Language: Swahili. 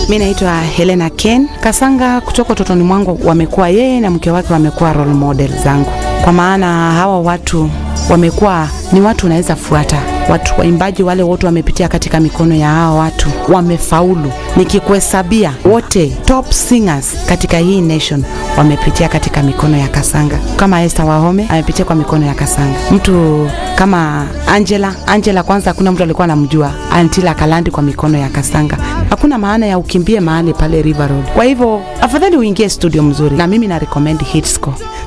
Mi naitwa Helena Ken Kasanga. Kutoka utotoni mwangu wamekuwa yeye na mke wake wamekuwa role model zangu, kwa maana hawa watu wamekuwa ni watu unaweza fuata. Watu waimbaji wale wote wamepitia katika mikono ya hawa watu, wamefaulu. Nikikuhesabia wote top singers katika hii nation wamepitia katika mikono ya Kasanga. Kama Esther Wahome amepitia kwa mikono ya Kasanga. Mtu kama Angela, Angela kwanza hakuna mtu alikuwa anamjua Antila Kalandi kwa mikono ya Kasanga. Hakuna maana ya ukimbie mahali pale River Road. Kwa hivyo afadhali uingie studio mzuri, na mimi na recommend Hitscore.